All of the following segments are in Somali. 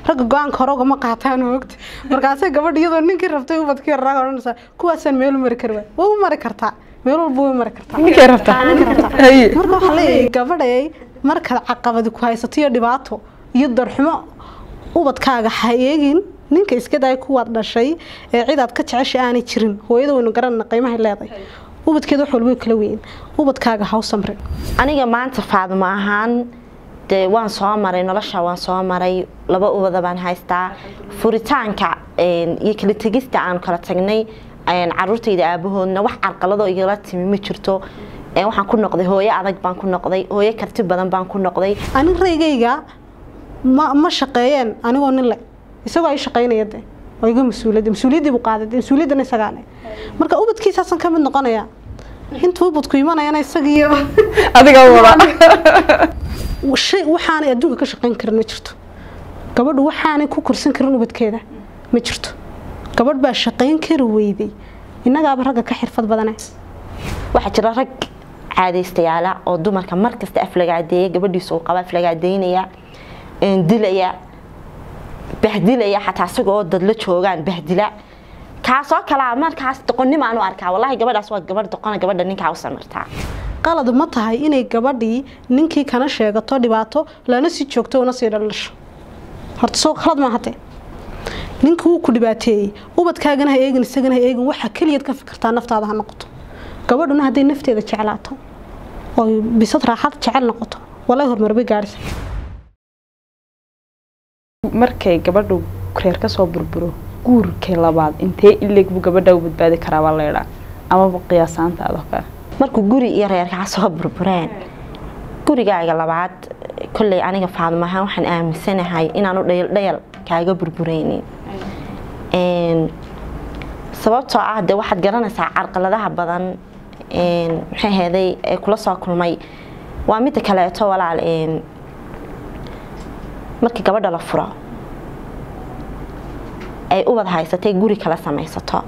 ragga go-aanka hore ugama qaataan ogta markaasay gabadh iyadoo ninkii rabtay ubadkii raaga odhanaysaa kuwaasaan meel u mari kari waay waa u mari kartaa meel walba way mari kartaa ninkay rabtaa Ninkay rabtaa. Haye. marka waxaa leeyahay gabadhay markaad caqabadi ku haysato iyo dhibaato iyo darxumo ubadkaaga ha eegin ninka iska daaya kuwaad dhashay ee cidaad ka jecesha aanay jirin hooyada waynu garanana qiimahay leedahay ubadkeeda wax walba way kala weyn ubadkaaga ha u samrin aniga maanta faadimo ahaan dee waan soo maray nolosha waan soo maray laba ubada baan haystaa furitaanka een, iyo kala tegista aan kala tagnay een, caruurtayda aabahoodna wax carqaladoo igala timi ma jirto Een, waxaan ku noqday hooyo adag baan ku noqday hooyo karti badan baan ku noqday ani raygayga ma ma shaqeeyeen anigoo nin le isagoo ay shaqeynaya de oo iga mas-uuliyadda mas-uuliyaddii buu qaaday dee mas-uuliyaddana isagaane marka ubadkiisaasan ka mid noqonaya intuu ubadku imanayana isagiiyo adiga wada shay waxaanay adduunka ka shaqeyn karin ma jirto gabadhu waxaanay ku korsan karin ubadkeeda ma jirto gabadh baa shaqeyn kari weyday innagaaba ragga ka xirfad badane waxaa jira rag caadaystayaala oo dumarka markasta aflagaadeeya gabadhiisa uu qaba aflagaadeynaya een, dilaya bahdilaya xataa isagoo dad la joogaan bahdila kaasoo kalaa markaas doqonnimo aan u arkaa wallaahi gabadhaas waa gabadh doqona gabadha ninkaa u samirtaa qalad ma tahay inay gabadhii ninkii kana sheegato dhibaato lana sii joogto una sii dhalasho horta soo khalad ma hate ninkii wuu ku dhibaateeyey ubadkaagana ha eegin isagana ha eegin waxa keliyaad ka fikirtaa naftaada ha noqoto gabadhuna hadday nafteeda jeclaato oo bisad raaxad jecel noqoto walay horumar bay gaadhisa markay gabadhu reer ka soo burburo guurkay labaad intee ileeg buu gabadha u badbaadi karaa baa leedhaa amaba qiyaasaanta adoo kale markuu guri iyo reerkaa soo burbureen gurigaaga labaad kolley aniga faadimo ahaan waxaan aaminsanahay inaanu dhayal dhayal kaaga burbureynin Een, sababtoo ah de waxaad garanaysaa carqaladaha badan een, maxay ahaday ee kula soo kulmay waa midda kaleeto walaal een, markii gabadha la furo ay ubad haysatay guri kala samaysato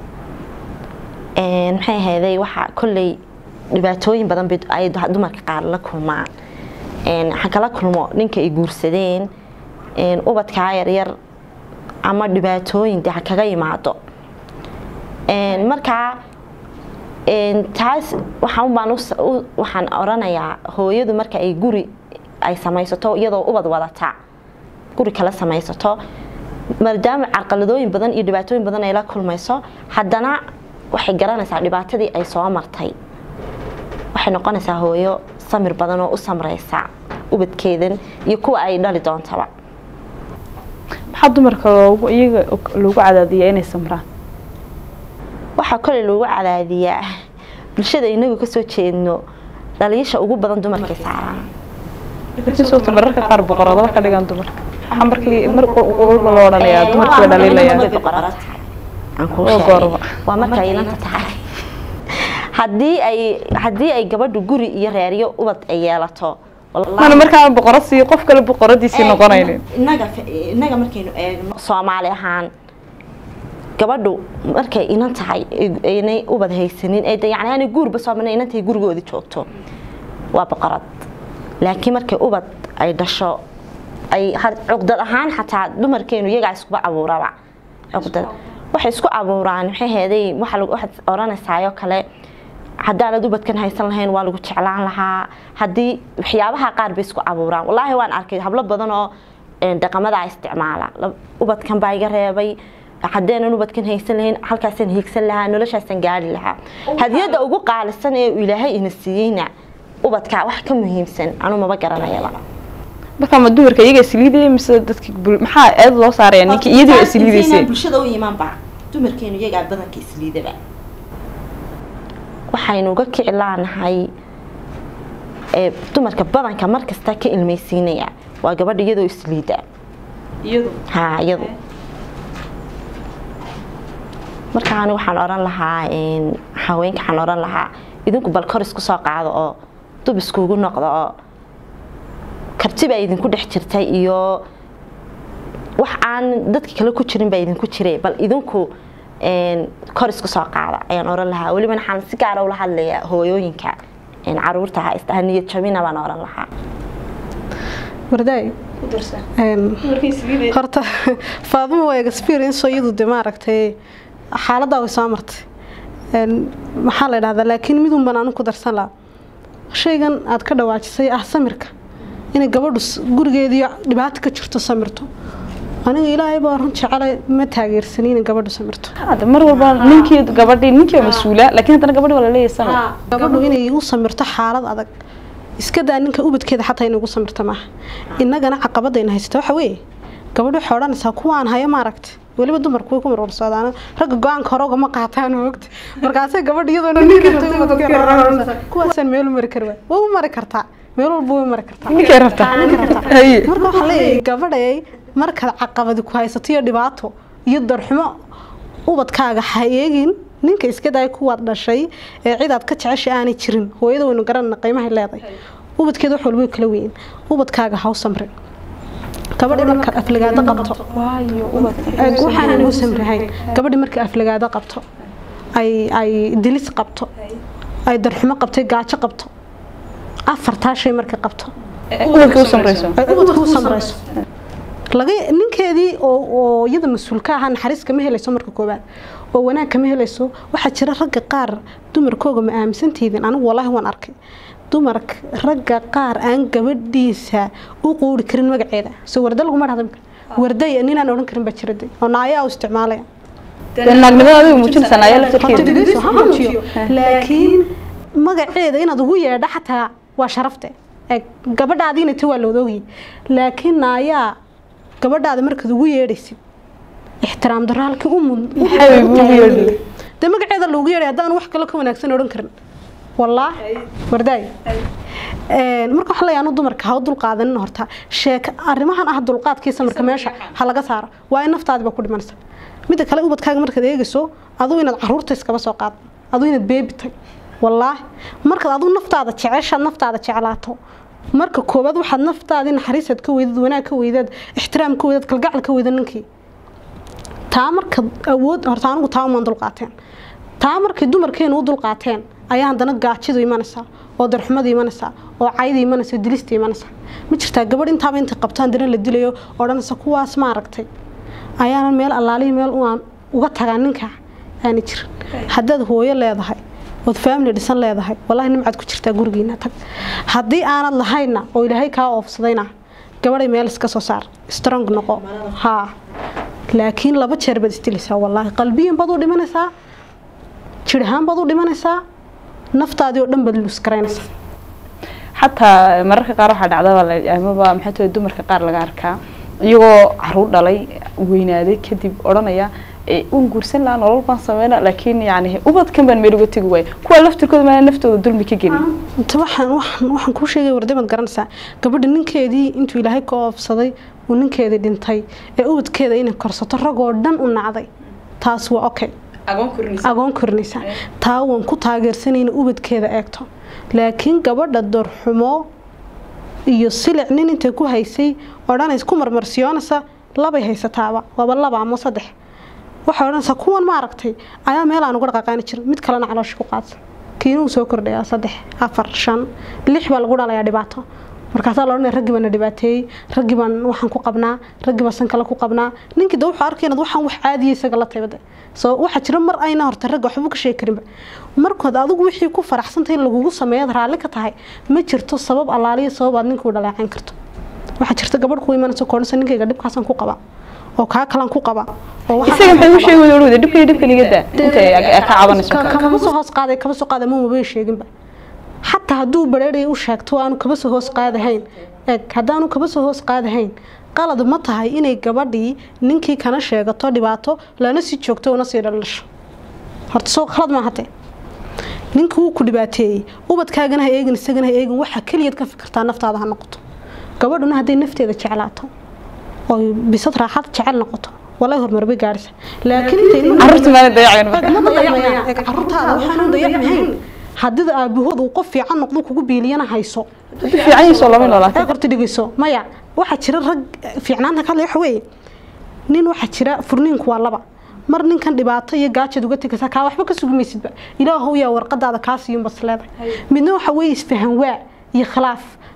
Een, maxay ahaday waxaa kolley dhibaatooyin badan bay ay dumarka qaar la kulmaan Een, ha kala kulmo ninka ay guursadeen een, ubadkaa yaryar ama dhibaatooyin de ha kaga yimaado Een, markaa een, taas waxaan baan us- u- waxaan oranayaa hooyadu marka ay guri ay samaysato iyadoo ubad wadata guri kala samaysato maadaama carqaladooyin badan iyo dhibaatooyin badan ay la kulmayso haddana waxay garanaysaa dhibaatadii ay soo martay waxay noqonaysaa hooyo samir badan oo u samreysa ubadkeedan iyo kuwa ay dhali doontaba maxaa dumarka loogu iyaga loogu cadaadiyaa inay samraan waxaa koley loogu cadaadiyaa bulshada inagu kasoo jeedno dhaliisha ugu badan dumarkay saaraan sababta mararka qaar boqoradaba ka dhigan dumarka waxaa markii mar walba loo odhanayaa dumarkii baa dhaliilaya Aan kuu Oo sheegay. goorma. waa markay ilanta tahay haddii ay haddii ay gabadhu guri iyo reeryo ubad ay yeelato wallaahi- mana markaa boqorad sii qof kale boqoradiisii noqonaynin inaga inaga markaynu eegno soomaali ahaan gabadhu markay inan tahay aynay ubad haysanin ee de- yacni aanay guurba soo marnay inantay gurigoodi joogto waa boqorad laakiin markay ubad ay dhasho ay had- cuqdad ahaan xataa dumarkeenu iyagaa iskuba abuuraba cuqdad waxay isku abuuraan maxay heeday waxa lagu waxaad oranaysaayoo kale haddaanad ubadkan haysan lahayn waa lagu jeclaan lahaa haddii waxyaabaha qaar bay isku abuuraan wallaahi waan arkay hablo badan oo een, dhaqamada isticmaala La- ubadkan baa iga reebay haddeenan ubadkan haysan lahayn halkaasaan hiigsan lahaa noloshaasaan gaari lahaa hadiyadda ugu qaalisan ee uu ilaahay ina siiyeyna ubadka wax ka muhiimsan anu maba garanayaba markaa ma dumarka iyaga isliidaya mise dadki bul- maxaa eed loo saaraya ninkii iyadii isliidaysay bulshada u imaanba dumarkeenu iyagaa badanka isliidaba waxaynu uga kici laanahay ee dumarka badanka markasta ka ilmaysiinaya waa gabadha iyadoo isliida ha iyadu marka ani waxaan oran lahaa een, haweenka waxaan oran lahaa idinku bal kor isku soo qaado oo dub iskugu noqdo oo karti baa idinku dhex jirtay iyo wax aan dadka kale ku jirin baa idinku jiray bal idinku een, kor isku soo qaada ayaan oran lahaa weliba waxaan si gaara ula hadlayaa hooyooyinka een, caruurta ha isdhaha niyad jabina baan oran lahaa wardaay Een, horta faadimo waa experience oo iyadu de maaragtay xaaladdaa way soo martay Een, maxaa la idhahdaa laakiin midun baan anu ku darsan lahaa shaygan aad ka dhawaajisay ah samirka inay gabadhu s- gurigeedii dhibaato ka jirto samirto aniga ilaahay baa run jecele ma taageersanin inay gabadhu samirto Hadda mar walba ninkii gabadhii ninkii waa mas-uula laakiin haddana gabadhi waa la leeyahay samir gabadhu inay u samirto xaalad adag iska daa ninka ubadkeeda xataa inay ugu samirto maaha innagana caqabadayna haysata waxa weeye gabadhu waxay odhanaysaa kuwaan haya maaragta weliba dumarku way ku marwarsoodaan ragga go-aanka hore ugama qaataan ogta markaasay gabadha iyadoona ninka kuwaasaan meel u mari kari waay way u mari kartaa meel walba way u mari kartaa ninkay rabtaa Haye. marka waxaa leeyahay gabadhay markaad caqabadi ku haysato iyo dhibaato iyo darxumo ubadkaaga ha eegin ninka iska daaya kuwaad dhashay ee cidaad ka jecesha aanay jirin hooyada waynu garanana qiimahay leedahay ubadkeeda wax walba way kala weyn ubadkaaga ha u samrin gabadhi markaad aflagaado qabto waayo ubadka Eeg, waxaanan u samrahayn gabadhi markay aflagaado qabto ay ay dilis qabto ay darxumo qabtay gaajo qabto afartaa shay markay qabto ubadka u samrayso ay ubadka u samrayso laga ninkeedii oo oo iyada mas-uul ka ahaa naxariis kama helayso marka koowaad oo wanaag kama helayso waxaa jira ragga qaar dumarkooga ma aaminsantiidin anigu wallaahi waan arkay dumarka ragga qaar aan gabadhiisa u quuri karin magaceeda soo warda laguma dhahda imika warday ninaan odhan karin baa jira de oo naayaa u isticmaalaya dee naagnimada adiga muujinaysaa naaya Horta laftarkeeda dhegeyso, ha muujiyo. laakiin magaceeda inaad ugu yeedha xataa waa sharafte Eeg, gabadhaadiina ta waa loodoogi laakiin naayaa gabadhaada markaad ugu yeedhaysid ixtiraam darro halkii u mud Maxay ugu yeedhi? dee magaceeda loogu yeedhay haddaan wax kale ka wanaagsan odhan karin wallah wardaay Een, marka waxaa leeyahay anu dumarka ha u dulqaadanin horta sheeka arrimahan ah dulqaadkiisa marka meesha ha laga saaro waa in naftaadiba ku dhimanaysa midda kale ubadkaaga markaad eegayso aduu inaad caruurta iskaba soo qaado aduu inaad beebitay wallaahi markaad aduu naftaada jeceshaad naftaada jeclaato marka koowaad waxaad naftaadii naxariisaad ka weydad wanaag ka weydaad ixtiraam ka weydaad kalgacal ka weyda ninkii taa marka awood horta anigu taa umaan dulqaateen taa markay dumarkeenu u dulqaateen ayaa haddana gaajidu imanaysaa oo darxumada imanaysaa oo cayda imanaysa oo dilista imanaysaa ma jirtaa gabadh intaaba intay qabto haddana la dilayo odhanaysa kuwaas ma aragtay ayaanan meel allaalihii meel aan uga tagaa ninka aana jirin haddaad hooyo leedahay ood family dhisan leedahay wallahi nimcaad ku jirtaa gurigiina tag haddii aanad lahayna oo ilaahay kaa oofsadayna gabadhay meel iska soo saar strong noqo haa laakiin laba jeer baad isdilaysaa wallaahi qalbiyan baad u dhimanaysaa jir ahaan baad u dhimanaysaa naftaadii oo dhan baad luskaraynaysaa xataa mararka qaar waxaa dhacdaba la- amaba maxay tahay dumarka qaar laga arkaa iyagoo caruur dhalay weynaaday kadib odhanaya "Ee, waan guursan lahaa nolol baan sameyna laakiin yani ubadkan baan meel uga tegi waaya kuwa laftirkooda maana naftooda dulmi ka gelin inta waxaan waxaan waxaan kuu sheegay warday baad garanaysaa gabadha ninkeedii intuu ilaahay ka oofsaday uu ninkeedii dhintay ee ubadkeeda inay korsato ragoo dhan u nacday taas waa okay agoon korinaysa taa waan ku taageersanayna ubadkeeda eegto laakiin gabadha dorxumo iyo silic nin intay ku haysay odhanays ku marmarsiyoonaysa labay haysataaba waaba laba ama saddex waxay odhanaysaa kuwan ma aragtay ayaa meel aan uga dhaqaaqaani jirin mid kalena caloosha ku qaadsa kiina uu soo kordhayaa saddex afar shan lix baa lagu dhalayaa dhibaato markaasaa la odhanaya raggii baana dhibaateeyey raggii baan waxaan ku qabnaa raggii baan san kale ku qabnaa ninkii da wuxuu arkay inaad waxaan wax caadiya isaga la taybada soo waxaa jira mar ayna horta ragga waxba ka sheegi karinba markood adigu wixii ku faraxsantay in lagugu sameeyaad raalli ka tahay ma jirto sabab allaaliya sabab aad ninkuu dhaleecayn karto waxaa jirta gabadh ku imanaysa koodhansa ninkayga dhibkaasaan ku qabaa oo kaa kalaan ku qabaa oo waxaan isaga maxay u qabaa. sheegi wada orwada dhibka iyo dhibka niga daa intay ka cabanayso Ka- kama soo hoos qaaday kama soo qaaday ma maba sheeginba xataa hadduu bareeray u sheegto aanu kaba soo hoos qaadahayn eeg haddaanu kaba soo hoos qaadahayn qalad ma tahay inay gabadhii ninkii kana sheegato dhibaato lana sii joogto una sii dhalasho horta soo khalad ma hate ninkii wuu ku dhibaateeyey ubadkaagana ha eegin isagana ha eegin waxaa keliyaad ka fikirtaa naftaada ha noqoto gabadhuna hadday nafteeda jeclaato oy bisad raaxad jecel noqoto walay horumar bay gaaraysa laakiin intay ilmaha- carruurta maana dayacayn ma dayacmayaan eeg caruurtaada waxaan u dayacmahayn haddii aabahood uu qof fiican noqdo kugu biiliyana hayso hadii fiican yihiin lama noolaata ee qorta dhigayso maya waxaa jira rag fiicnaanta ka hadlaya waxa weeye nin waxaa jira furniinku waa laba mar ninkan dhibaato iyo gaajad uga tegaysa kaa waxba ka sugi maysidba ilaahow yaa warqadaada kaa siiyun bas leedahay midna waxa weeye isfahan waa iyo khilaaf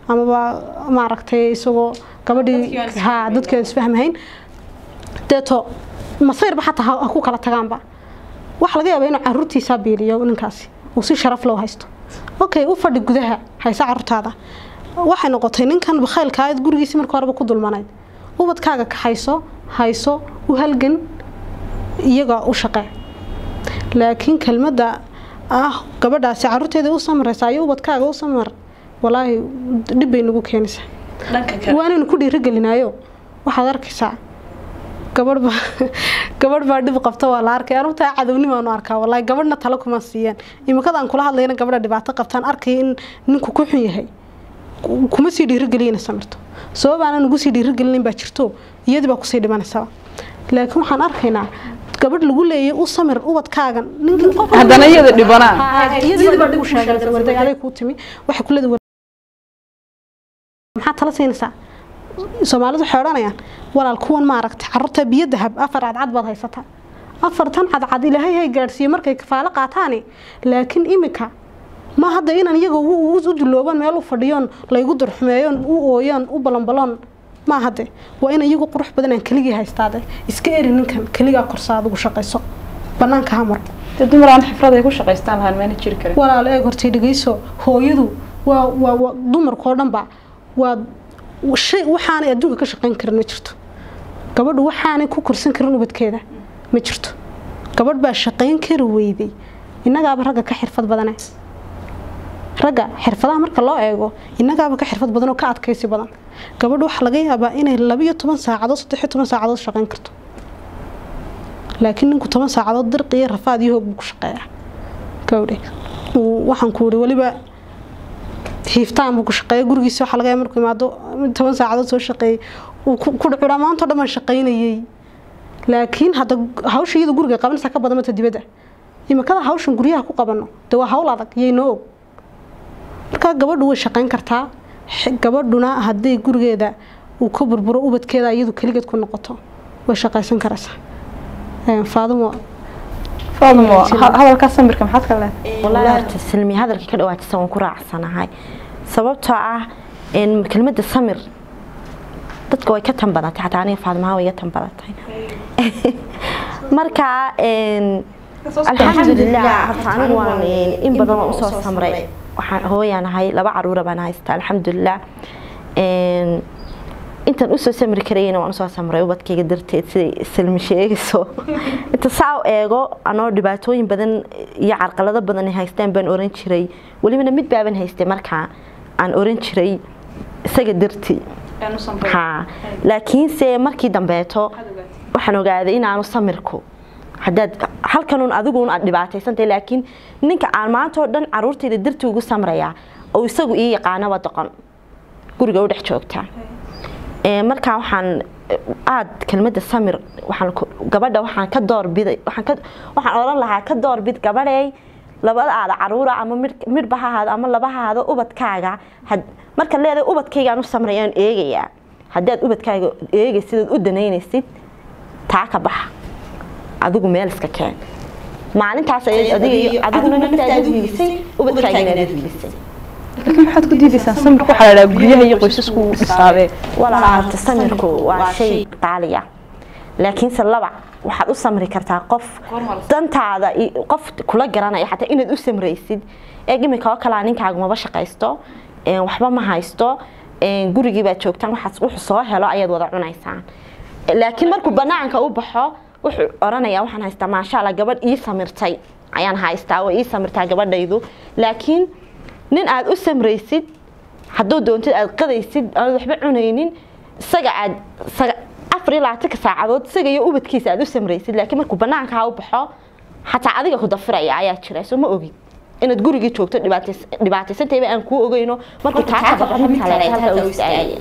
amaba maaragtay isagoo gabadhii ha dadkii aan isfahmahayn deeto masayrba xataa ha ha ku kala tagaanba waxa laga yaabaa inuu caruurtiisaa biiliyo ninkaasi uu si sharaf loo haysto okay u fadhi gudaha haysa caruurtaada waxay noqotay ninkan bakhaylka aad gurigiisii marka horeba ku dulmanayd ubadkaaga kaxayso hayso u halgan iyaga u shaqee laakiin kelmadda ah gabadhaasi caruurteeda u samaraysa iyo ubadkaaga u samar walaahi dhib bay nagu keenaysaa dhanka kale waanaynu ku dhiirigelinaayo waxaad arkaysaa gabadh baa gabadh baa dhib qabta waa la arkay anigu taa cadownimaanu arkaa wallaahi gabadhna talo kuma siiyaan imikadaan kula hadlayna gabadha dhibaato qabtaan arkaya in ninku ku xun yahay ku- kuma sii dhiirigeliyana samirto sabab aanan ugu sii dhiirigelinayn baa jirto iyadii baa kusii dhimanaysaa laakiin waxaan arkaynaa gabadh lagu leeyay u samir ubadkaagan ninkii qof haddana iyada dhibanaan iyadii baa dhib u sheegaysa warday aday kuu timi waxay ku leedahay maxaa tala siinaysaa soomaalidu waxay odhanayaan walaal kuwan maaragtay carruurta biyo dahab afar cadcad baad haysataa afartan cadcad ilaahay hay gaadhsiiye markay kafaalo qaataani laakiin imika ma hadda inaan iyaga u u- u dulooban meel u fadhiyoon laygu darxumeeyoon u ooyoon u balanbaloon ma hadde waa in iyagu qurux badan aan keligii haystaade iska eri ninkan keligaa korsa adigu shaqayso banaanka hamar dee dumar aan xifrad ay ku shaqaystaan lahaan maana jiri karin walaal eeg hortay dhegeyso hooyadu waa waa waa dumarkoo dhanba waa shay waxaanay adduunka ka shaqayn karin ma jirto gabadhu waxaanay ku korsan karin ubadkeeda ma jirto gabadh baa shaqayn kari weyday innagaaba ragga ka xirfad badane ragga xirfadaha marka loo eego innagaaba ka xirfad badan oo ka adkaysi badan gabadhu waxaa laga yaabaa inay labiyo toban saacadood saddex iyo toban saacadood shaqayn karto laakiin ninku toban saacadood dirqi iyo rafaad iyo hoog buu ku shaqeeyaa gawdhe Uu- waxaan ku wuri weliba hiiftaan buu ku shaqeeya gurigiisa waxaa laga yaaba markuu imaado mid toban saacadood soo shaqeeyey uu ku ku dhucuraa maanta oo dhan baan shaqaynayey laakiin hadda hawsha iyada guriga qabanaysaa ka badan mata dibadda imikada hawshan guryaha ku qabano dee waa hawl adag yay noo og markaa gabadhu way shaqayn kartaa X- gabadhuna haddii gurigeeda uu ka burburo ubadkeeda iyadu keligeed ku noqoto way shaqaysan karaysaa Een, faadumo faadmo ha- hadalkaa samirka maxaad ka leedahay والله horta silmi hadalkii ka dhawaajisa waan ku raacsanahay sababtoo ah in kelmadda samir dadka way ka tan badatay xataa aniga faadmaha way iga tan badatay marka een, alxamdulilah horta anigu waan een, in badan waan usoo samray waxaan hooyaan ahay laba caruura baan haysta alxamdulilah Een, intaan usoo samri karayna waan usoo samray ubadkayga darteed siday silmi sheegayso inta saa u eego anoo dhibaatooyin badan iyo carqalado badan ay haystaan baan oran jiray welibana mid baaban haystay markaa aan oran jiray isaga dartii ha laakiinse markii dambeeto waxaan ogaaday inaanu samirku haddaad halkanun adiguun aad dhibaataysantahay laakiin ninka aan maanta oo dhan caruurtayda dartii ugu samrayaa oo isagu ii yaqaanaba doqon guriga u dhex joogtaa Ee, markaa waxaan eh, aad kelmadda samir waxaan ku- gabadha waxaan ka doorbiday waxaan ka waxaan oran lahaa ka doorbid gabadhay labadaada caruura ama mid- midhba ha ahaado ama laba ha ahaado ubadkaaga had- marka leedahay ubadkaygaan u samrayaan eegayaa haddaad ubadkaaga eegaysid ood u danaynaysid taa ka baxa adigu meel iska keen maalintaas ayay adiga iyo adiguna naftaada hiilisay ubadkaagana aad hiilisay laakiin maxaad ku diidaysaan samirka waxaa la dhahaa guryaha iyo qoysasku u dhisaabee walaalaha samirku waa shay qaali ah laakiinse laba waxaad u samri kartaa qof dantaada i- qof kula garanaya xataa inaad u samraysid ee imika oo kalea ninkaagu maba shaqaysto een, waxba ma haysto een, gurigii baad joogtaan waxaas wuxuu soo helo ayaad wada cunaysaan laakiin markuu banaanka u baxo wuxuu oranayaa waxaan haystaa maasha allah gabadh ii samirtay ayaan haystaa oo ii samirtaa gabadhaydu laakiin nin aad u samraysid hadduu doontid aad qadaysid aad waxba cunaynin isaga aad saga- afar iyo labaatanka saacadood isaga iyo ubadkiisa aad u samraysid laakiin markuu banaanka ha u baxo xataa adiga ku dafiraya ayaa jira soo ma ogid inaad gurigii joogto dhibaatays- dhibaataysantayba aan kuu ogeyno markuu taa ka baxo mid kale halka u istaagaya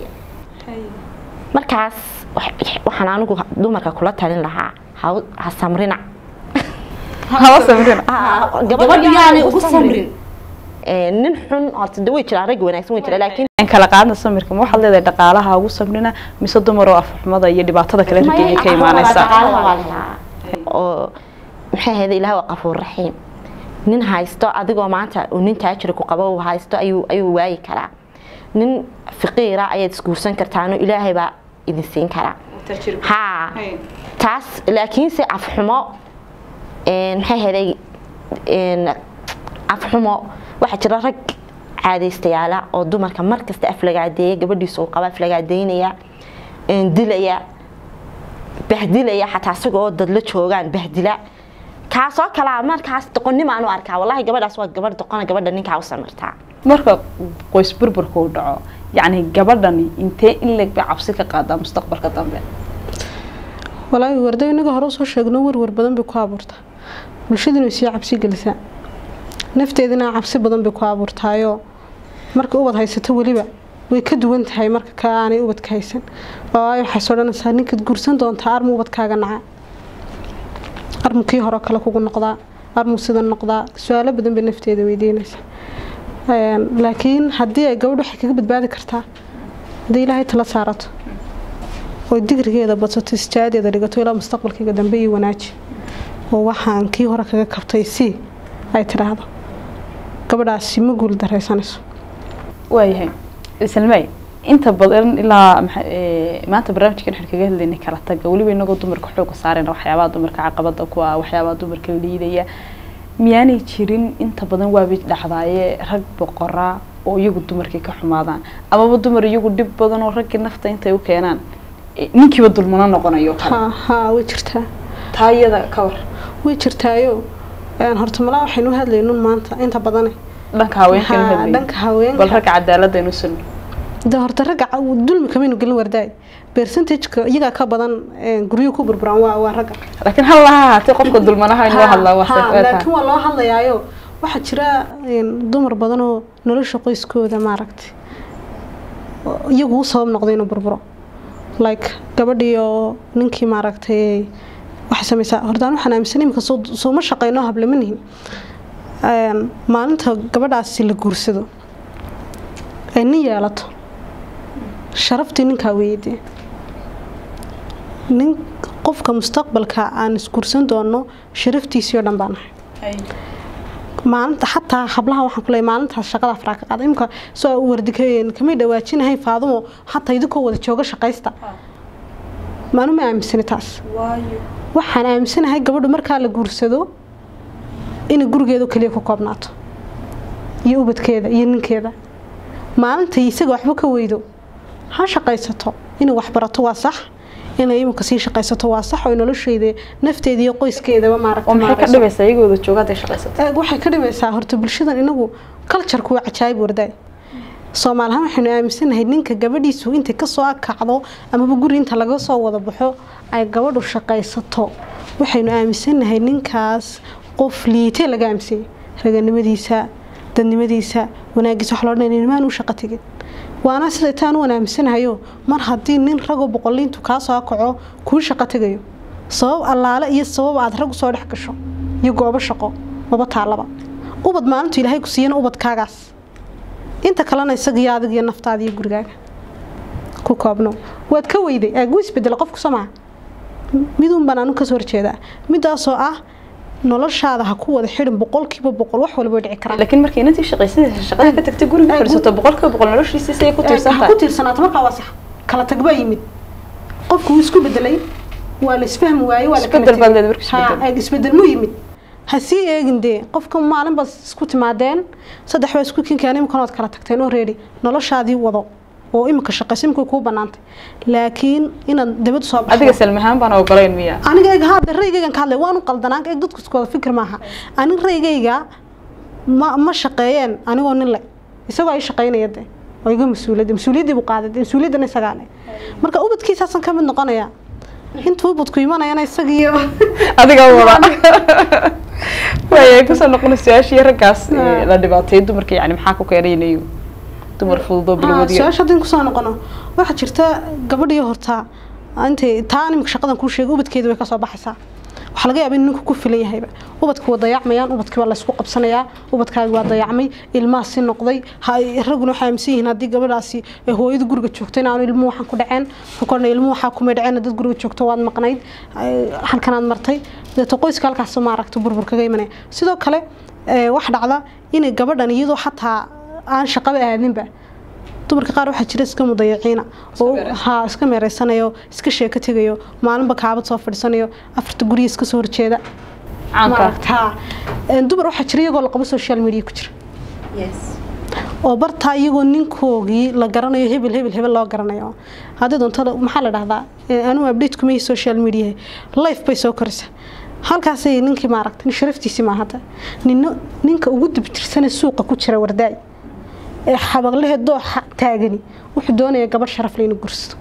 markaas wax- waxaan anigu dumarka kula talin lahaa ha- ha samrina haba samrina gabadha yaanay ugu samrin Ee, nin xun horta de way jiraan rag wanaagsan way jiraan laakiin aan kala qaadna samirka ma waxaad leedahay dhaqaalaha ugu samrina mise dumar oo afxumada iyo dhibaatada kale raggeeya ka imaanaysa oo maxay ahayd ilaah waa qafuur raxiim nin haysto adigoo maanta uu nin taajiri ku qabo uu haysto ayuu ayuu waayi karaa nin faqiira ayaad isguursan kartaano ilaahay baa idin siin karaa haa taas laakiinse afxumo een, maxay helay afxumo waxaa jira rag caadaystayaala oo dumarka markasta aflagaadeeya gabadhiisa uu qaba aflagaadeynaya een, dilaya bahdilaya xataa isagoo dad la joogaan bahdila kaasoo kalaa markaas doqonnimaan u arkaa wallahi gabadhaas waa gabadh doqona gabadha ninkaa u samirtaa marka qoys burburka uu dhaco yacni gabadhani intee in leeg bay cabsi ka qaadaa mustaqbalka dambe walaahi wardo inaga hore usoo sheegno warwar badan bay ku abuurtaa bulshaduna way sii cabsi gelisaa nafteedina cabsi badan bay ku abuurtaayoo marka ubad haysato weliba way ka duwan tahay marka ka aanay ubadka haysan waayo waxaas odhanaysaa ninkaad guursan doontaa armu ubadkaaga naca armu kii hore kale kugu noqdaa armu sida noqdaa su-aalo badan bay nafteeda weydiinaysaa Een, laakiin haddii ay gabadh waxay kaga badbaadi kartaa haddii ilaahay tala saarato oo digrigeeda badsato istaadeeda dhigato ilaa mustaqbalkayga dambe iyo wanaaji oo waxaan kii hore kaga kabtay si ay tiraahdo gabadhaasi ma guul daraysanayso waayahay islmay inta badan ilaa maxa- ee, maanta barnaamijkan waxaan kaga hadlaynay kala taga weliba inagoo dumarka xooga saarayna waxyaabaha dumarka caqabada ku ah waxyaabaha dumarka liidaya miyaanay jirin inta badan waabay dhacdaaye rag boqora oo iyagu dumarkii ka xumaadaan amaba dumar iyagu dhib badan oo raggii nafta intay u keenaan ee, ninkiiba dulmano noqonayo kale haa haa way jirtaa taa iyada ka war way jirtaayo Een, horta malaa waxaynu u hadlaynun maanta inta badane dhanka haweenka Haa, hadlayay dhanka haweenka bal ragga cadaalada inu sugno de horta ragga ca- dulmi kamaynu gelin wardaay percentageka iyagaa ka badan een, guryo ku burburaan waa waa ragga laakiin hal laha haatee qofka dulmanaha in loo hadlaa waa Haa, sax- waa tahay. laakiin waa loo hadlayaayo waxaa jira een, dumar badan oo nolosha qoyskooda maaragtay oo iyagu u sabab noqday inuu burburo like gabadhii oo ninkii maaragtay waxay samaysaa horta aan waxaan aaminsan imika soo sooma shaqeyno hablama nihin Een, maalinta gabadhaasi la guursado ay nin yeelato sharaftii ninkaa weeyadee nin qofka mustaqbalka aan isguursan doono sharaftiisii oo dhan baan ahay maalinta xataa hablaha waxaan kuleeyahay maalintaas shaqada afraa ka qaada imka soo wardi kamay dhawaajinahay faadumo xataa idinkoo wada jooga shaqaysta maanu ma aaminsani taas waxaan aaminsanahay gabadhu markaa la guursado inay gurigeedu kaliya ku koobnaato iyo ubadkeeda iyo ninkeeda maalintai isaga waxba ka weydo ha shaqaysato inay waxbarato waa sax inay imika sii shaqaysato waa sax oo nolosheeda nafteeda iyo qoyskeedaba oo maaragtay maxay ka maarayso. dhibaysaa iyagoo wada jooga hadday shaqaysato Eeg, waxay ka dhibaysaa horta bulshadan inagu culturku waa cajaayib wardaay soomaalihaan waxaynu aaminsanahay ninka gabadhiisu intay kasoo akacdo amaba guri inta laga soo wada baxo ay gabadhu shaqaysato waxaynu aaminsanahay ninkaas qof liitee laga aaminsanyay raganimadiisa dadnimadiisa wanaagiisa wax loo dhan nimaan u shaqo tegin waana siday taan u aaminsanahayo mar haddii nin ragoo boqoliintu kaa soo akaco kuu shaqo tegayo sabab allaale iyo sabab aad rag usoo dhex gasho iyo goobo shaqo maba taalaba ubad maalintu ilaahay ku siiyana ubadkaagaas inta kalena isaga iyo adiga iyo naftaada iyo gurigaaga ku koobno waad ka weyday aagu isbedela qofku somaa midun baan anu kasoo horjeedaa midaasoo ah noloshaada ha ku wada xidhin boqolkiiba boqol wax walba way dhici karaan laakiin markay inantii shaqaysanaysa shaqada ka tagtay guriga Ee, fadhiisato boqolkiiba boqol noloshiisa say ku tiirsan ha tahay ku tiirsanaato markaa waa sax kala tag baa yimid qofku wuu isku bedelay waa la isfahmi waayey waa la kala Isbedel tegay. baad leedahay, marka isbedel. Ha, eeg, isbedel muu yimid ha sii eegin dee qofka maalin baad isku timaadeen saddex baa isku kinkeen imikana waad kala tagteen oo reedi noloshaadii wado oo imika shaqaysa imika kuu banaantay laakiin inaad dabad soo baxdo adiga salmahaan baan ogolayn miya aniga eeg hadda raygaygan ka hadlay waanu qaldanaan eeg dadku isku wada fikir maaha anig raygayga ma ma shaqeeyeen anigoo nin le isagoo ay shaqeynaya de oo iga mas-uuliyadda mas-uuliyaddii buu qaaday dee mas-uuliyaddana isagaa le marka ubadkiisaasan ka mid noqonaya intuu ubadku imanayana isagiiyo adiga wada waaya kusoo noqona su-aashii raggaas ee, la dhibaateeyay dumarka yani maxaa ku keenaynayo dumar fududoo bilowdiyo su-aasha haddii kusoo noqono waxaa jirta gabadhii horta intay taa nimika shaqadan kuu sheegay ubadkeeda way kasoo baxaysaa waxaa laga yaabaa in ninku ku filan yahayba ubadka waa dayacmayaan ubadkii waa laysku qabsanayaa ubadkaagi waa dayacmay ilmahaasi noqday ha- raguna waxay aaminsan yihiin haddii gabadhaasi ee hooyada guriga joogto in aanu ilmuhu waxaan ku dhaceen xukorna ilmuhu waxaa kumay dhaceen dad guriga joogto waad maqnayd ay, halkanaad martay deeto qoyska halkaas maaragta burbur kaga imanaya sidoo kale ee, wax dhacda inay gabadhan iyadoo xataa aan shaqaba aadinba dumarka qaar waxaa jira iska mudayaciina oo ha iska meereysanayo iska sheeko tegayo maalinba kaabad soo fadhiisanayo afarta guriga iska soo horjeeda caanka maaragtaa Een, dumar waxaa jira iyagoo la qabo social media ku jira oo bartaa iyagoo ninkoogii la garanayo hebel hebel hebel loo garanayo haddii doonto maxaa la dhahdaa ee, anuu update kuma yihi social media life bay soo koraysa halkaasay ninkii maaragta nin sharaftiisii maa hadda nino ninka ugu dibtirsane suuqa ku jira wardaay ee xabaqlehe dooxa taagani wuxuu doonaya gabadh sharaf leh inuu gursado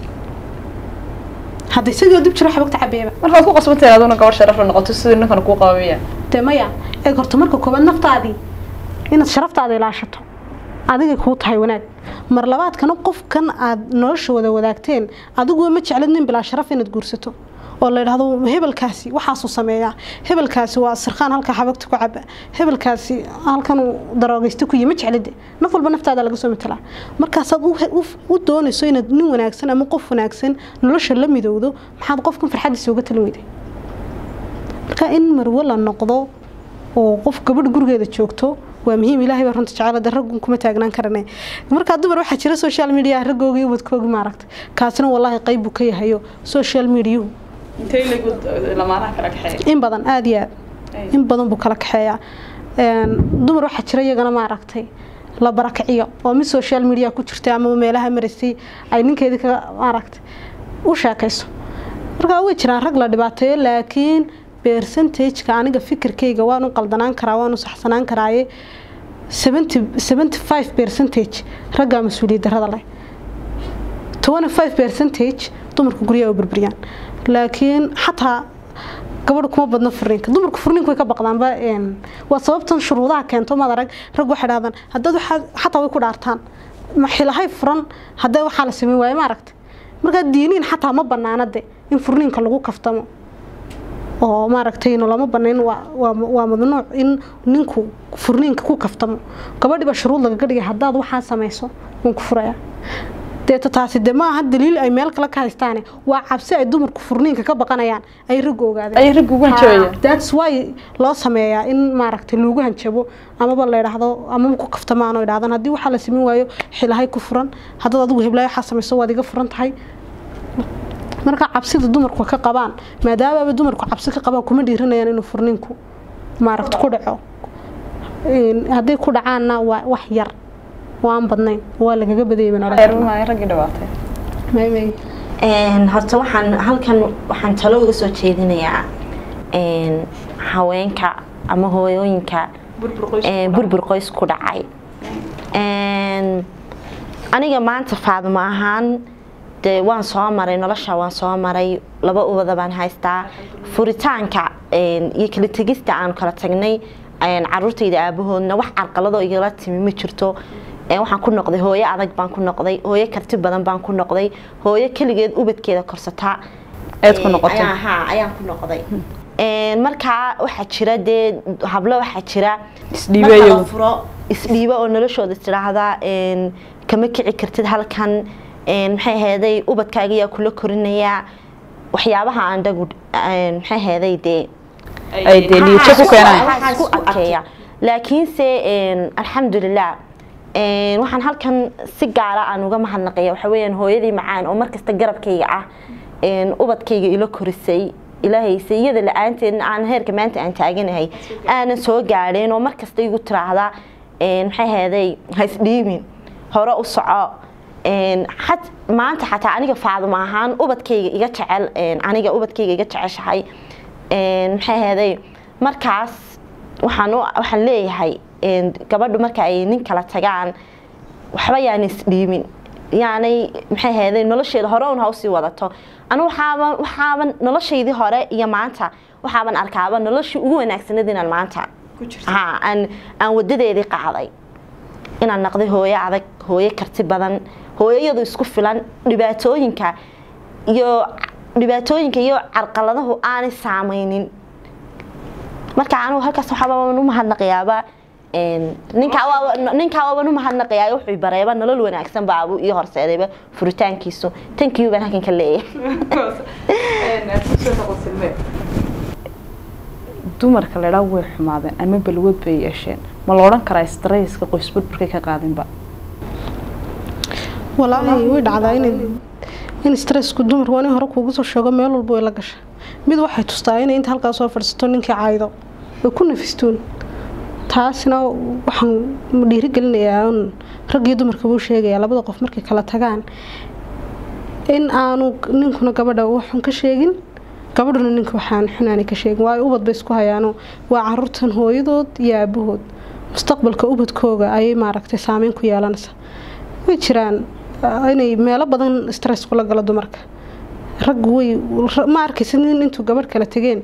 hadda isagoo dib jiro xabagta cabeeba markaad ku qasbantahay aduna gabadh sharaf la noqoto sidii ninkan kuu qabamiya dee maya eeg horta marka koobaad naftaadii inaad sharaftaada ilaashato adigay kuu tahay wanaag mar labaadkana qofkan aad nolosha wada wadaagteen adiguba ma jeclid nin bilaa sharaf inaad guursato oo la yidhaahdo hebelkaasi waxaasuu sameeyaa hebelkaasi waa sirkaan halka xabagta ku caba hebelkaasi halkanuu daroogaysta ku yi ma jeclide naf walba naftaada laga soo matalaa markaasaad u- u- u doonayso inaad nin wanaagsan ama qof wanaagsan nolosha la midowdo maxaad qofkan farxadiisa uga talin weyday marka in marwo la noqdo oo qof gabadh gurigeeda joogto waa muhiim ilaahay baa runta jecel hadda raggun kuma taagnaan karane markaa dumar waxaa jira social media raggoogi ubadkoogi maaragta kaasina wallaahi qayb buu ka yahayo social mediahu intay lamaanaha kala kaxeeya in badan aada iyo aad in badan buu kala kaxeeyaa Een, dumar waxaa jira iyagana maaragtay la barakiciyo oo mid social media ku jirta ama meelaha maraysay ay ninkeedii kaga maaragtay u sheekayso markaa way jiraan rag la dhibaateeyo laakiin percentageka aniga fikirkayga waan u qaldanaan karaa waan u saxsanaan karaaye 75 percentage raggaa mas-uuliyad darrada leh 25 percentage dumarka guryaha u burburiyaan laakiin xataa gabadha kuma badno furniinka dumarku furniinku way ka baqdaanba een, waa sababtan shuruudaha keento maad arag rag waxay dhahdaan haddaad waxaa xataa way ku dhaartaan ma xilahay furan haddee waxaa la sameyn waaye ma aragta markaa diiniin xataa ma banaana de in furniinka lagu kaftamo oo maaragtay lama banayn waa waa waa mamnuuc in ninku furniinka ku kaftamo gabadhiba shuruud lagaga dhigay haddaad waxaa samayso waan ku furaya deeta taasi de ma aha daliil ay meel kale ka haystaane waa cabsi ay dumarku furniinka ka baqanayaan ay ragga ogaadeen ay ragga ugu hanjabayaan that's why loo sameeyaa in maaragtay lagu hanjabo amaba la yidhaahdo amaba ku kaftamaan oo idhahdaan haddii waxaa la sameyn waayo xilahay ku furan haddaad adigu heblayo waxaa samayso waad iga furan tahay marka cabsida dumarku ka qabaan maadaamaba dumarku cabsi ka qabaan kuma dhiiranayaan inuu furniinku maaragta ku dhaco Een, hadday ku dhacaanna waa wax yar waan badnayn waa lagaga badayay baan oran karnaa. xeerumaayo raggii dhawaatay May- may. Een, horta waxaan halkan waxaan talo uga soo jeedinayaa een, haweenka ama hooyooyinka een, burbur qoys ku dhacay Een, aniga maanta faadimo ahaan dee waan soo maray nolosha waan soo maray laba ubada baan haystaa furitaanka een, iyo kala tegista aan kala tagnay een, caruurtayda aabahoodna wax carqaladoo igala timi ma jirto Een, waxaan ku noqday hooyo adag baan ku noqday hooyo karti badan baan ku noqday hooyo keligeed ubadkeeda korsataa Eed ku noqotay. Ayaan- haa, ayaan ku noqday Een, markaa waxaa jira dee hablo waxaa jira Isdhiiba marka la iyagu. furo isdhiiba oo noloshooda istiraahdaa een, kama kici kartid halkan een, maxay aheeday ubadkaaga ayaa kula korinayaa waxyaabaha aan dhagu een, maxay aheeday dee ay dee liijo ku keenaan waxaa isku adkeeya laakiinse een, alxamdulilah een, waxaan halkan si gaara aan uga mahadnaqaya waxa weeyaan hooyadii macaan oo markasta garabkayga ah een, ubadkayga ila korisay ilaahaysa iyada la-aanteedna aan heerka maanta aan taaganahay aanan soo gaadheen oo markasta igu tiraahda een, maxay aheeday ha isdhiibin hore u soco een, xat maanta xataa aniga faadimo ahaan ubadkayga iga jecel een, aniga ubadkayga iga jeceshahay een, maxay aheeday markaas waxaan u- waxaan leeyahay een, gabadhu marka ay nin kala tagaan waxba yaan isdhiimin yaanay maxay aheeday nolosheeda hore un ha usii wadato anu waxaaban waxaaban noloshaydii hore iyo maanta waxaaban arkaaba noloshii ugu wanaagsanad inaan maanta ha aan aan wadadeedii qaaday inaan naqday hooyo adag hooyo karti badan hooyo iyadu isku filan dhibaatooyinka iyo dhibaatooyinka iyo carqaladahu aanay saameynin marka anigu halkaas waxaabaan u mahadnaqayaaba een, ninkaa waaba- ninkaa waaban u mahadnaqayaa wuxuu bareeba nolol wanaagsan baabu iyo horseedayba furitaankiisu tankiyu baan halkan ka leeyahay dumarka la idhaa way xumaadeen ama balwad bay yeesheen ma la odhan karaa strayska qoys burburkay ka qaadinba walaahi way dhacdaa in in stressku dumarku waa nin hore kuugu soo sheego meel walba way la gasha mid waxay tustaa inay inta halkaa soo fadhiisato ninkii caydo way ku nafistoon taasina waxaan dhiirigelinayaa un raggii dumarka buu sheegayaa labada qof markay kala tagaan in aanu ninkuna gabadha waxun ka sheegin gabadhuna ninka waxaan xunaani ka sheegin waayo ubad bay isku hayaano waa caruurtan hooyadood iyo aabahood mustaqbalka ubadkooga ayay maaragtay saameyn ku yeelanaysaa way jiraan inay meelo badan stress kula galo dumarka raggu way ma arkaysa nin intuu gabadh kala tegeen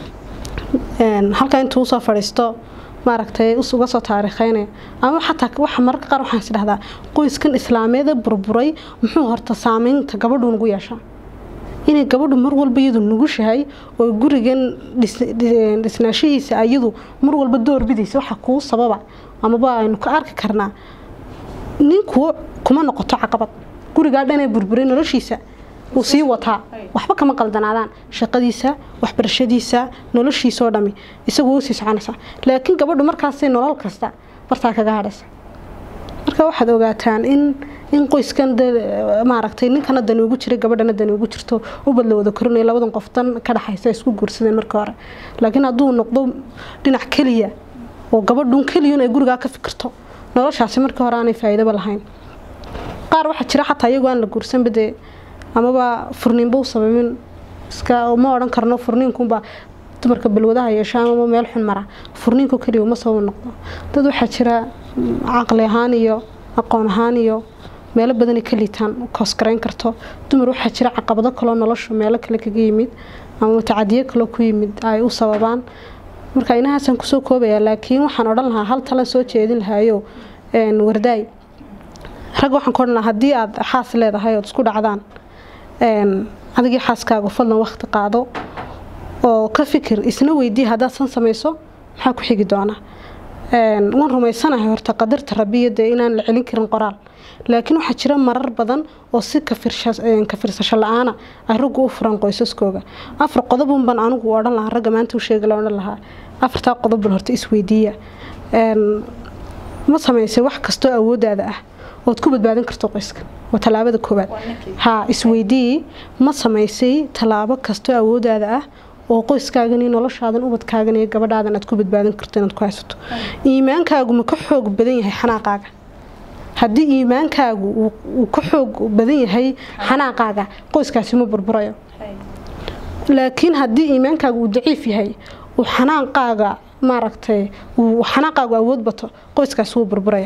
halkaa intuu usoo fadhiisto maaragtay uga soo taariikheynaya ama xataa waxa mararka qaar waxaan is dhahdaa qoyskan islaameeda burburay muxuu horta saameynta gabadhu nugu yeeshaa inay gabadhu mar walba iyadu nugushahay oo gurigan dhisnaashihiisa iyadu mar walba doorbidaysa waxa kuu sababa amaba aynu ka arki karnaa ninku kuma noqoto caqabad gurigaa dhanee burburay noloshiisa wuu sii wataa waxba kama qaldanaadaan shaqadiisa waxbarashadiisa noloshiisa oo dhami isagu wuu sii soconaysaa laakiin gabadhu markaasay nolol kasta bartaa kaga hadhaysa marka waxaad ogaataan in in qoyskan maaragtay ninkana dani ugu jiray gabadhana dani ugu jirto ubad la wada korinayo labadan qof dan ka dhaxaysa isku guursadeen markii hore laakiin hadduu noqdo dhinac keliya oo gabadhun keliyun ay gurigaa ka fikirto noloshaasi markii hore aanay faa'iidaba lahayn qaar waxaa jira xataa iyagoo aan la guursanba dee amaba furniinba u sababin iska ma odhan karno furniinkunbaa dumarka balwadaha yeesha amaba meel xun mara furniinku keliya uma sabab noqdo dad waxaa jira caqli ahaan iyo aqoon ahaan iyo meelo badanay ka liitaan koosgarayn karto dumar waxaa jira caqabado kaloo nolosha meelo kale kaga yimid ama mutacadiyo kaloo ku yimid ay u sababaan marka inahaasaan kusoo koobaya laakiin waxaan odhan lahaa hal talan soo jeedin lahaayo wardaay rag waxaan ka odhan lahaa haddii aad xaas leedahay ood isku dhacdaan adigii xaaskaagu fadlan waqti qaado oo ka fikir isna weydii haddaad san samayso maxaa ku xigi doona waan rumaysanahay horta qadarta rabiya dee inaan la celin karin qoraal laakiin waxaa jira marar badan oo si ka firsasho la-aana ay raggu u furan qoysaskooga afar qodobun baan anigu odhan lahaa ragga maanta u sheegi la odhan lahaa afartaa qodob bal horta isweydiiya ma samaysay wax kastoo awoodaada ah ood ku badbaadin karto qoyska waa tallaabada koowaad haa isweydii ma samaysay tallaabo kastoo awoodaada ah oo qoyskaagan iyo noloshaadan ubadkaagan iyo gabadhaadan aad ku badbaadin karto inaad ku haysato iimaankaagu ma ka xoog badan yahay xanaaqaaga haddii iimaankaagu uu ka xoog badan yahay xanaaqaaga qoyskaasi ma burburayo laakiin haddii iimaankaagu uu daciif yahay uu xanaaqaaga maaragtay uu xanaaqaagu awood bato qoyskaasi wuu burburaya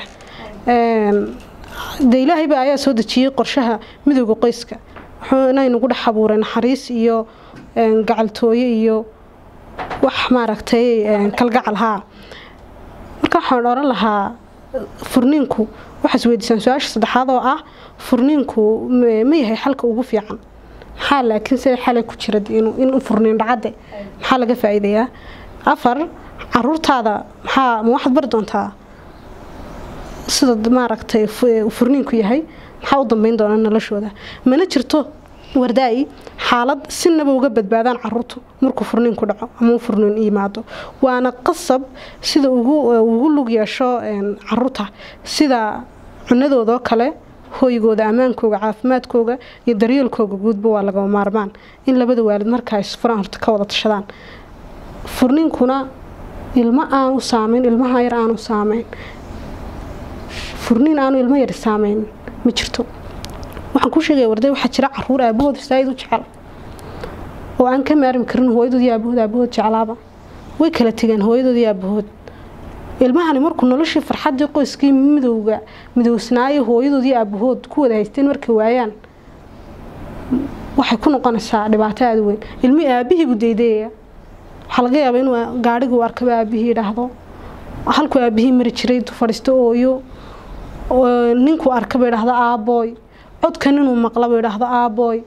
de ilaahayba ayaa soo dejiyey qorshaha midooda qoyska inaynugu dhex abuuray naxariis iyo gacaltooye iyo wax maaragtay kalgacal haa marka waxaan odhan lahaa furniinku waxaa isweydiisaan su-aasha saddexaad oo ah furniinku ma yahay xalka ugu fiican maxaa laakiin sida xalay ku jira in furniin dhacade maxaa laga faa'iidayaa afar caruurtaada maxaa ma waxaad bari doontaa sida maaragtay furniinku yahay maxaa u dambeyn doona noloshooda mana jirto wardaay xaalad sinaba uga badbaadaan caruurtu markuu furniinku dhaco ama uu furniin yimaado waana qasab sida ugu lug yeesho caruurta sida cunadoodoo kale hooygooda ammaankooga caafimaadkooga iyo daryeelkooga guudba waa lagama maarmaan in labada waalid markaa isfuraan horta ka wada tashadaan furniinkuna ilmo aanu saameyn ilmaha yar aanu saameyn furniin aanu ilmo yar saameyn ma jirto waxaan ku sheegaya warday waxaa jira caruur aabahood saaid u jecel oo aan ka maarmi karin hooyadood iyo aabahood aabahood jeclaaba way kala tegeen hooyadood iyo aabahood ilmahani markuu noloshii farxadii qoyskii midowga midowsnaayo hooyadood iyo aabahood ku wada haysteen markay waayaan waxay ku noqonaysaa dhibaato aada weyn ilmihii aabihii buu daydayaya waxaa laga yaabaa inuu gaadhigii u arkaba aabihii idhaahdo halkuu aabihii mari jiray intuu fadhiisto ooyo ninkuu arkaba idhaahdo aabooy codkan inuu maqlaba idhaahdo aabooy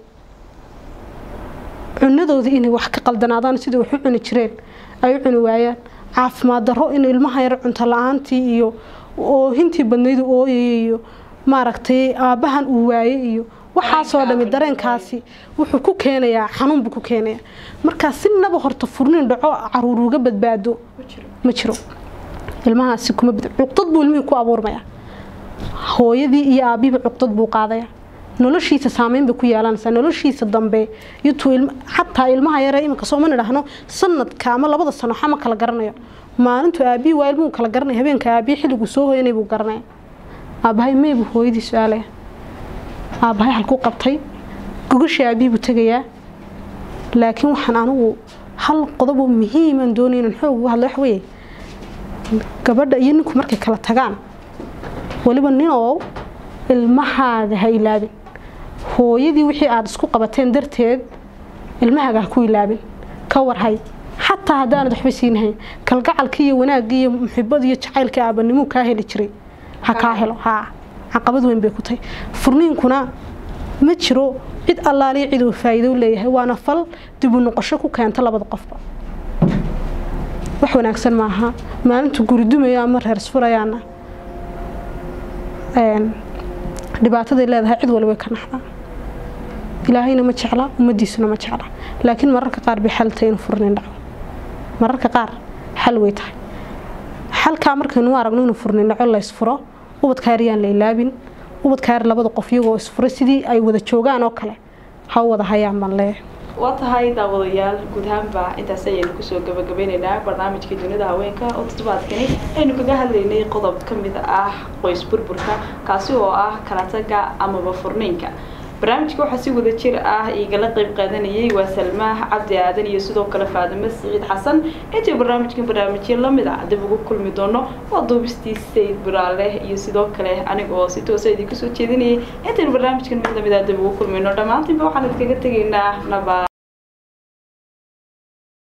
cunadoodii inay wax ka qaldanaadaan sidai wax u cuni jireen ay u cuni waayaan caafimaad darro in ilmaha yar cunto la-aantii iyo oohintii badnaydu ooyaya iyo maaragtay aabbahan uu waaye iyo waxaasoo dhami dareenkaasi wuxuu ku keenayaa xanuun buu ku keenayaa markaa sinaba horta furniin dhaco caruur uga badbaado ma jiro ilmahaasi kuma cuqdad buu ilmihii ku abuurmayaa hooyadii iyo aabihiba cuqdad buu qaadaya noloshiisa saameyn bay ku yeelanaysaa noloshiisa dambe yutuu ilm xataa ilmaha yare iminka sooma nidhaahno sanadka ama labada sano xama kala garanayo maalintu aabihii waa ilmuhu kala garanaya habeenka aabihii xilliguu soo hoyanay buu garanaya aabbahay may buu hooyadii su-aalaya aabbahay halkuu qabtay gogashii aabihii buu tegayaa laakiin waxaan anigu hal qodoboo muhiiman doonay inaan xoog uga hadlo wax weeye gabadha iyo ninku markay kala tagaan weliba ninoo ilmahaaga ha ilaabin hooyadii wixii aada isku qabateen darteed ilmahaaga ha ku ilaabin ka warhay xataa haddaanad waxba siinahayn kalgacalkii iyo wanaaggii iyo muxibadii iyo jacaylkii aabanimuu kaa heli jiray ha kaa helo haa caqabad weyn bay ku tahay furniinkuna ma jiro cid allaaliyo cid uu faa'iido u leeyahay waana fal dib u noqosho ku keenta labada qofba wax wanaagsan maaha maalintu guri dumayo ama reer isfurayaana dhibaataday leedahay cid wali way ka naxdaa ilaahayna ma jecla ummadiisuna ma jecla laakiin mararka qaar bay xal tahay inuu furnin dhaco mararka qaar xal way tahay xalkaa markaynu u aragno inuu furnin dhaco la isfuro ubadka yar yaan la ilaabin ubadka yar labada qof iyagoo isfuray sidii ay wada joogaan oo kale ha u wada hayaan baan leeyahay waa tahay daawadayaal guud ahaanba intaas ayaynu kusoo gabagabeyneynaa barnaamijkii dunida haweenka oo toddobaadkani aynu kaga hadlaynay qodob ka mid ah qoys burburka kaasi oo ah kala taga amaba furniinka barnaamijka waxaa si wada jir ah igala qeyb qaadanayay waa salmaah cabdi aadan iyo sidoo kale faadimo siciid xasan intii barnaamijkan barnaamijyo lamid a dib ugu kulmi doono waa duubistii sayd buraale iyo sidoo kale aniga oo si toosa idinka soo jeedinayay intaynu barnaamijkan mid lamid a dib ugu kulmayno dhammaantiinba waxaan idinkaga tegaynaa nabad